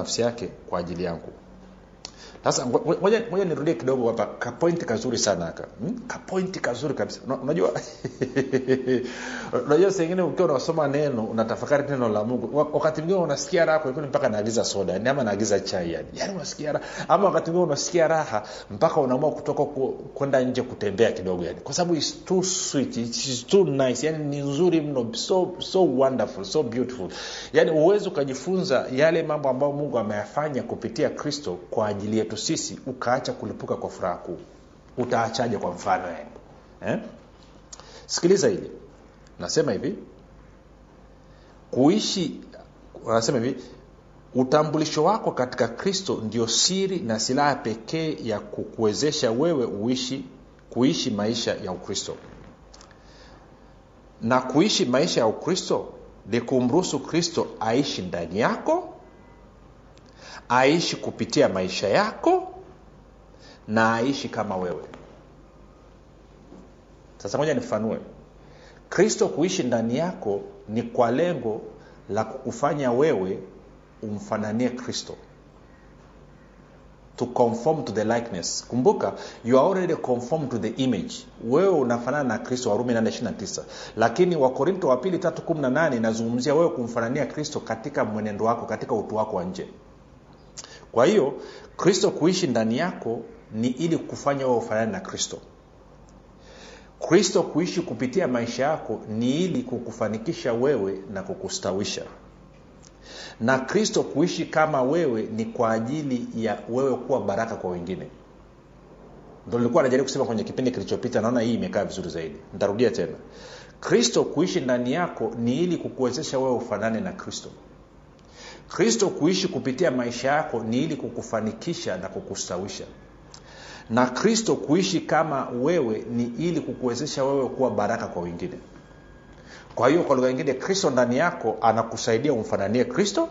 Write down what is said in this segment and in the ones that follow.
nafsi yake kwa ajili yangu sasa ngo- ngoja ngoja nirudie kidogo hapa kapointi kazuri sana haka hmm? kapointi kazuri kabisa Una- unajua unajua sengine ukiwa unasoma neno unatafakari neno la mungu Wa- wakati mwingine unasikia raha kwelikweli mpaka naagiza soda yani ama naagiza chai yani yani unasikia raha ama wakati mwingine unasikia raha mpaka unaamua kutoka ku- kwenda nje kutembea kidogo yani kwa sababu its too sweet it's too nice yani ni nzuri mno so so wonderful so beautiful yani uwezi ukajifunza yale mambo ambayo mungu ameyafanya kupitia kristo kwa ajili yetu sisi ukaacha kulipuka kwa furaha kuu utaachaje kwa mfano yani eh? sikiliza hili nasema hivi kuishi anasema hivi utambulisho wako katika kristo ndio siri na silaha pekee ya kukuwezesha wewe uishi kuishi maisha ya ukristo na kuishi maisha ya ukristo ni kumruhusu kristo aishi ndani yako aishi kupitia maisha yako na aishi kama wewe sasa moja nifanue kristo kuishi ndani yako ni kwa lengo la kukufanya wewe umfananie kristo to conform to the likeness kumbuka you are already conformed to the image wewe unafanana na kristo warumi 829 lakini wakorinto wa pili 318 inazungumzia wewe kumfanania kristo katika mwenendo wako katika utu wako wa nje kwa hiyo kristo kuishi ndani yako ni ili kufanya wewe ufanane na kristo kristo kuishi kupitia maisha yako ni ili kukufanikisha wewe na kukustawisha na kristo kuishi kama wewe ni kwa ajili ya wewe kuwa baraka kwa wengine ndo nilikuwa najaribu kusema kwenye kipindi kilichopita naona hii imekaa vizuri zaidi nitarudia tena kristo kuishi ndani yako ni ili kukuwezesha wewe ufanane na kristo kristo kuishi kupitia maisha yako ni ili kukufanikisha na kukustawisha na kristo kuishi kama wewe ni ili kukuwezesha wewe kuwa baraka kwa wengine kwa hiyo kwa lugha nyingine kristo ndani yako anakusaidia umfananie kristo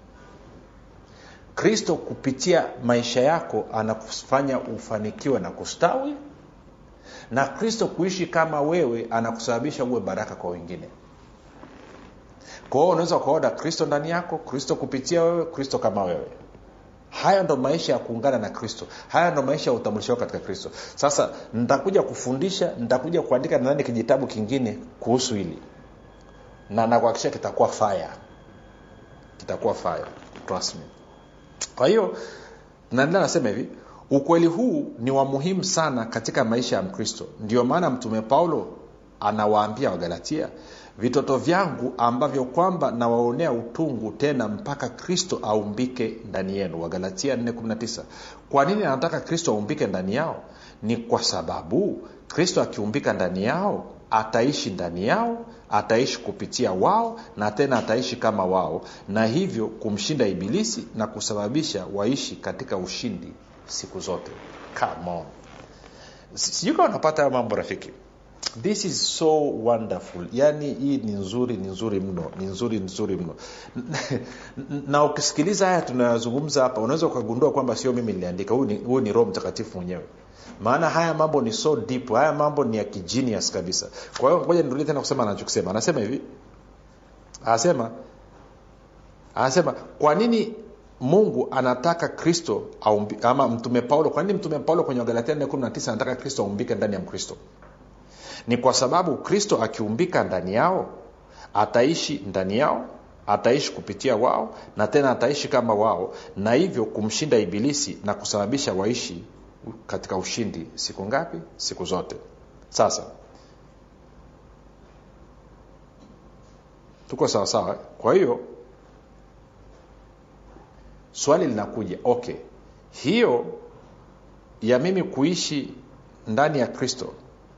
kristo kupitia maisha yako anakufanya ufanikiwe na kustawi na kristo kuishi kama wewe anakusababisha uwe baraka kwa wengine kwa hiyo unaweza ukaona kristo ndani yako kristo kupitia wewe kristo kama wewe haya ndo maisha ya kuungana na kristo haya ndo maisha ya utambulisho wako katika kristo sasa nitakuja kufundisha nitakuja kuandika nadhani kijitabu kingine kuhusu hili na nakuhakikisha kitakuwa fire kitakuwa fire trust me kwa hiyo naendelea nasema hivi ukweli huu ni wa muhimu sana katika maisha ya mkristo ndio maana mtume paulo anawaambia wagalatia vitoto vyangu ambavyo kwamba nawaonea utungu tena mpaka kristo aumbike ndani yenu wagalatia 419 kwa nini anataka kristo aumbike ndani yao ni kwa sababu kristo akiumbika ndani yao ataishi ndani yao ataishi kupitia wao na tena ataishi kama wao na hivyo kumshinda ibilisi na kusababisha waishi katika ushindi siku zote Come on. Si- sijui kama unapata hayo mambo rafiki this is so wonderful yaani hii ni nzuri ni nzuri mno ni nzuri nzuri mno na ukisikiliza haya tunayazungumza hapa unaweza ukagundua kwamba sio mimi niliandika huyu ni, huyu ni roho mtakatifu mwenyewe maana haya mambo ni so deep haya mambo ni ya kijinius kabisa kwa hiyo ngoja nirudie tena kusema anachokisema anasema hivi anasema anasema kwa nini mungu anataka kristo aumbi, ama mtume paulo kwa nini mtume paulo kwenye wagalatia 419 anataka kristo aumbike ndani ya mkristo ni kwa sababu kristo akiumbika ndani yao ataishi ndani yao ataishi kupitia wao na tena ataishi kama wao na hivyo kumshinda ibilisi na kusababisha waishi katika ushindi siku ngapi siku zote sasa tuko sawasawa eh? kwa hiyo swali linakuja okay hiyo ya mimi kuishi ndani ya kristo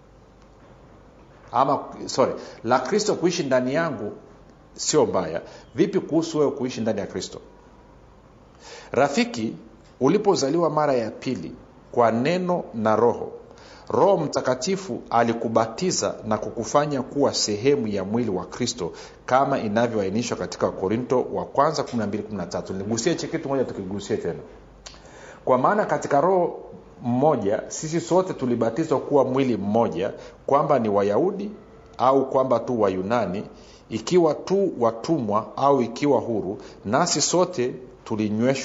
ama sorry la kristo kuishi ndani yangu sio mbaya vipi kuhusu wewe kuishi ndani ya kristo rafiki ulipozaliwa mara ya pili kwa neno na roho roho mtakatifu alikubatiza na kukufanya kuwa sehemu ya mwili wa kristo kama inavyoainishwa katika korinto wa kwanza 1213 nigusie hichi kitu moja tukigusie tena kwa maana katika roho mmoja sisi sote tulibatizwa kuwa mwili mmoja kwamba ni wayahudi au kwamba tu wayunani ikiwa tu watumwa au ikiwa huru nasi sote tulinyweshwa